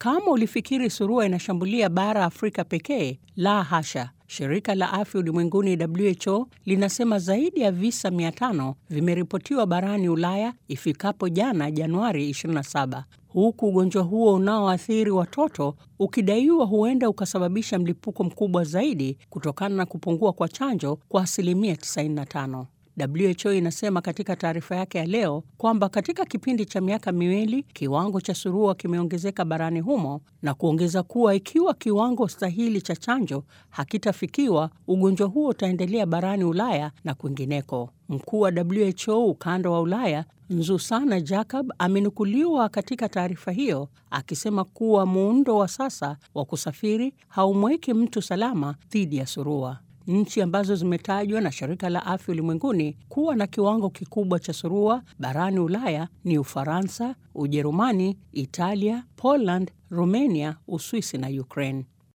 Kama ulifikiri surua inashambulia bara Afrika pekee, la hasha. Shirika la Afya Ulimwenguni WHO linasema zaidi ya visa 500 vimeripotiwa barani Ulaya ifikapo jana Januari 27, huku ugonjwa huo unaoathiri watoto ukidaiwa huenda ukasababisha mlipuko mkubwa zaidi kutokana na kupungua kwa chanjo kwa asilimia 95. WHO inasema katika taarifa yake ya leo kwamba katika kipindi cha miaka miwili kiwango cha surua kimeongezeka barani humo na kuongeza kuwa ikiwa kiwango stahili cha chanjo hakitafikiwa, ugonjwa huo utaendelea barani Ulaya na kwingineko. Mkuu wa WHO ukanda wa Ulaya Nzusana Jacob amenukuliwa katika taarifa hiyo akisema kuwa muundo wa sasa wa kusafiri haumweki mtu salama dhidi ya surua. Nchi ambazo zimetajwa na shirika la afya ulimwenguni kuwa na kiwango kikubwa cha surua barani Ulaya ni Ufaransa, Ujerumani, Italia, Poland, Romania, Uswisi na Ukraine.